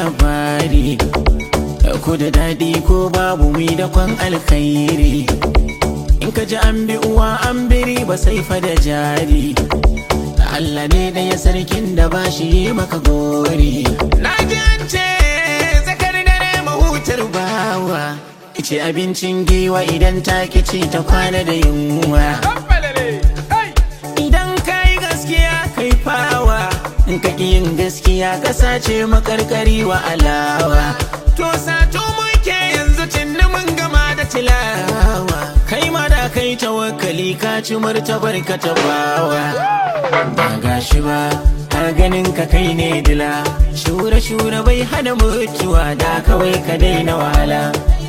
labari ko da daɗi ko babu mi da kwan alkhairi in ka ji an bi uwa an biri ba sai fa da jari Allah ne da ya sarkin da ba shi yi maka gori na ji an ce zakar dare mahutar bawa ice abincin giwa idan ta kici ta kwana da yunwa idan ka yi gaskiya kai fawa in ka ƙi yin gaskiya ka sace makarkari wa alawa to sato muke yanzu tunni mun gama da tilawa kai ma da kai tawakkali ka ci martabar ka tabawa ba gashi ba har ganin ka kai ne dila shura shura bai hana mutuwa da kawai ka daina wahala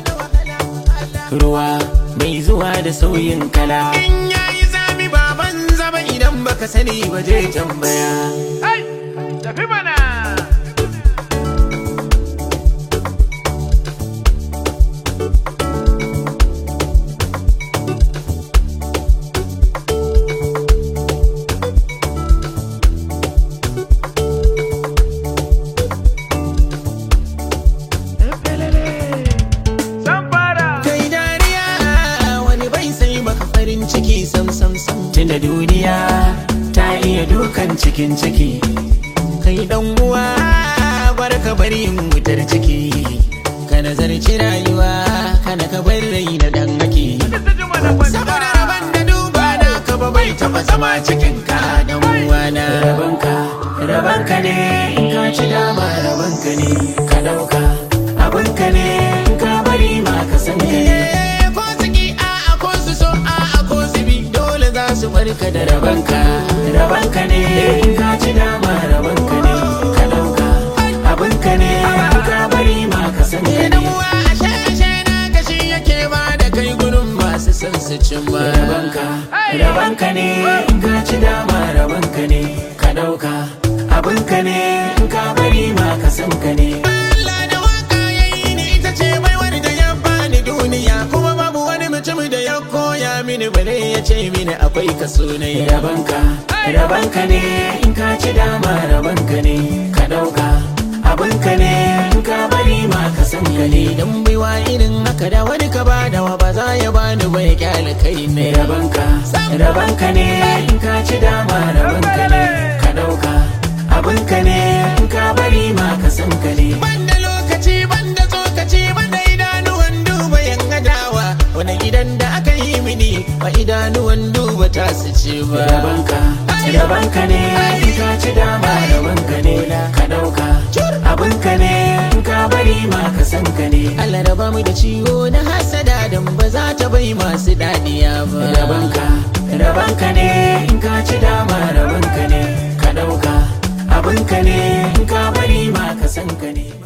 ruwa bai zuwa da sauyin kala in yayi zami baban zaba idan baka sani ba je tambaya tafi mana Zan fara kai dariya wani bai sai maka farin ciki sam sam sam tunda duniya ta iya dukan cikin ciki kai dan uwa barka bari yin wutar ciki ka nazarci rayuwa kana ka bar rai da dan haki ta jima da kwanta saboda rabon da duba na ka ba bai taba zama cikin ka dan uwana rabanka rabanka ne in ka ci dama rabanka ne ka dauka abinka ne in ka bari ma ka san ka ne ko su ki a a ko su so a a ko su bi dole za su barka da rabanka rabanka ne in ka ci dama rabanka ne ka dauka abinka ne in ka bari ma ka san ka ne ashe ashe na kashi yake ba da kai gurin masu son su cimma rabanka rabanka ne in ka ci dama rabanka ne ka dauka abinka ne in ka bari ma ka san ka ne Allah da waka yayi ni ita ce baiwar da ya bani duniya kuma babu wani mutum da ya koya mini bare ya ce mini akwai kaso ne rabanka rabanka ne in ka ci dama rabanka ne ka dauka abinka ne in ka bari ma ka san ka ne dan baiwa irin haka da wani ka bada wa ba za ya bani ba ya kyale kai ne rabanka rabanka ne in ka ci dama rabanka ne ka dauka abinka ne in ka bari ma ka san ka ne banda lokaci banda tsokaci banda idanuwan duba yan adawa wani gidan da aka yi mini ba idanuwan duba ta su ce ba rabanka rabanka ne in ka ci dama rabanka ne ka dauka abinka ne in ka bari ma ka san ka ne Allah raba mu da ciwo na hasada dan ba za ta bai masu dadiya ba rabanka rabanka ne in ka ci dama rabanka ne ka dauka abinka ne in ka bari ma ka san ka ne